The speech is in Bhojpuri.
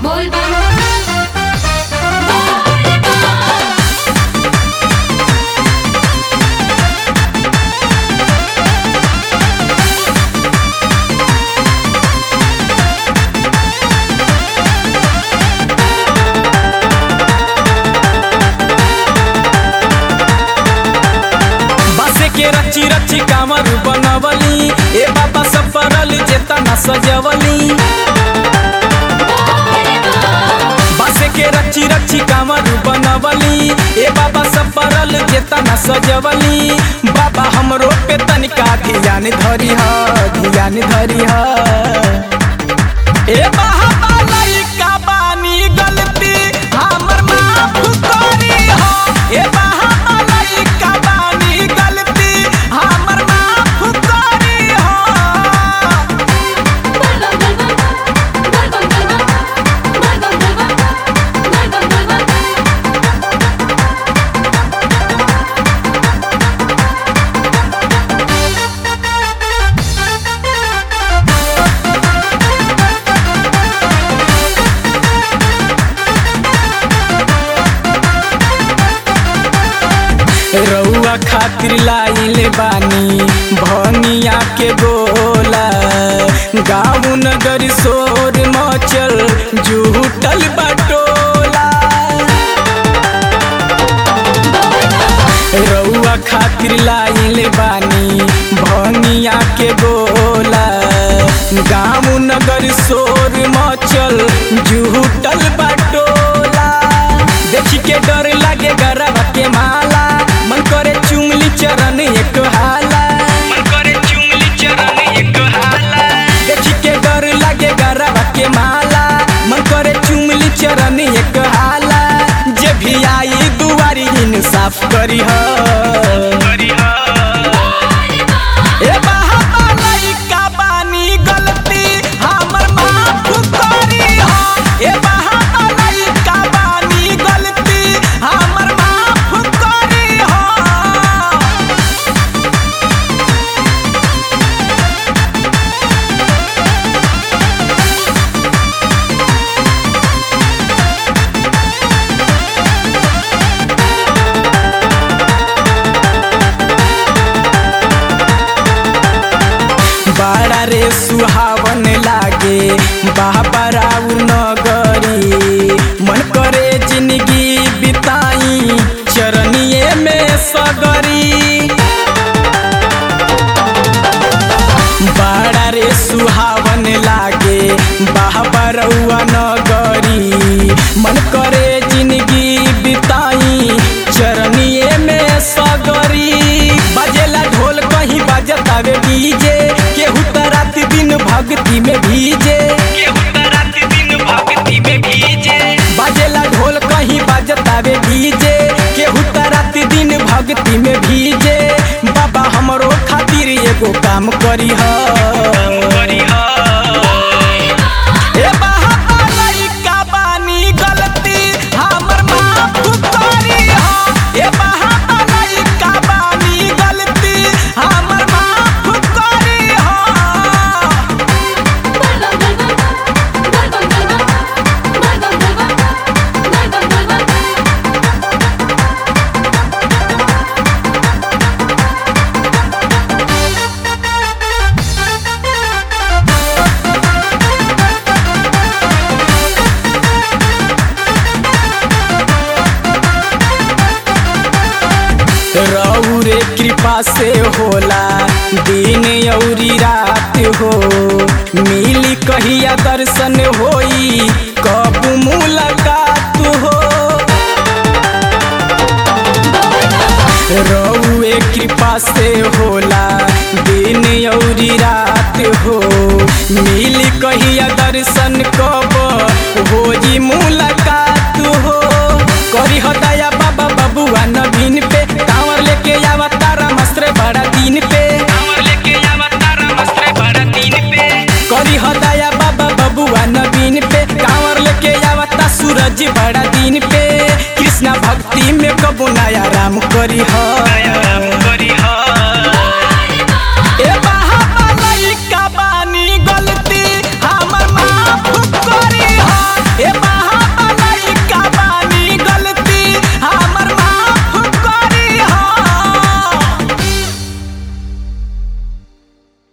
बोल बम बोल बम बासे के रची रची कामर बनवली ए बाबा सब परल जेतना सजवली बासे के रची रची कामर बनवली ए बाबा सब परल जेतना सजवली बाबा हमरो पे तनिका ध्यान धरी ह ध्यान धरी ह ए बाबा लइका बानी गलती हमर माफ करी हो ए बाबा लइका बानी गलती हमर माफ करी हो बोल बम बोल बम बोल बम बोल बम बोल बम बोल बम रउआ खातिर लाइल बानी भनिया के गोला गाँव नगर शोर मचल जुटल बटोला रउआ खातिर लाइल बानी भनिया के गोला गाँव नगर शोर मचल जुटल बटोला देखी के डर लागे गरबा के माला मन करे चुमली चरण एक हाला मन करे चुमली चरण एक हाला देखी के डर लागे गरबा के माला मन करे चुमली चरण एक हाला जे भी आई दुआरी इंसाफ करी ह ए बाबा लइका बानी गलती हमर माफ करी हो ए बाबा लइका बानी गलती हमर माफ करी हो बड़ा रे सुहावन लागे बाबा राउ नगरी मन करे जिंदगी बिताई चरनिए में सगरी बड़ा रे सुहावन लागे बाबा रउआ नगरी मन करे जिंदगी बिताई चरनिए में सगरी बजेला ढोल कहीं बजतावे डीजे केहू त रात दिन भक्ति में भीजे केहू त रात दिन भक्ति में भीजे बजेला ढोल कहीं बजतावे डीजे केहू त रात दिन भक्ति में भीजे बाबा हमरो खातिर एगो काम करी ह ए बाबा लइका बानी गलती हमर माफ करी हो ए बाबा लइका बानी गलती हमर माफ करी हो बोल बम बोल बम बोल बम बोल बम बोल बम बोल बम रौरे कृपा से होला दिन औरी रात हो मिली कहिया दर्शन होई कब मुलाकात हो रौए कृपा से होला दिन औरी रात हो मिली कहिया दर्शन कब होई मुलाकात हो करी हो दया बाबा बबुआ नवीन पे कांवर लेके आवा तारा मस्त्र बड़ा दिन पे कांवर लेके आवा तारा मस्त्र बड़ा दिन पे करी हो दया बाबा बबुआ नवीन पे कांवर लेके आवा ता सूरज बड़ा दिन पे कृष्णा भक्ति में कबो नया राम करी हो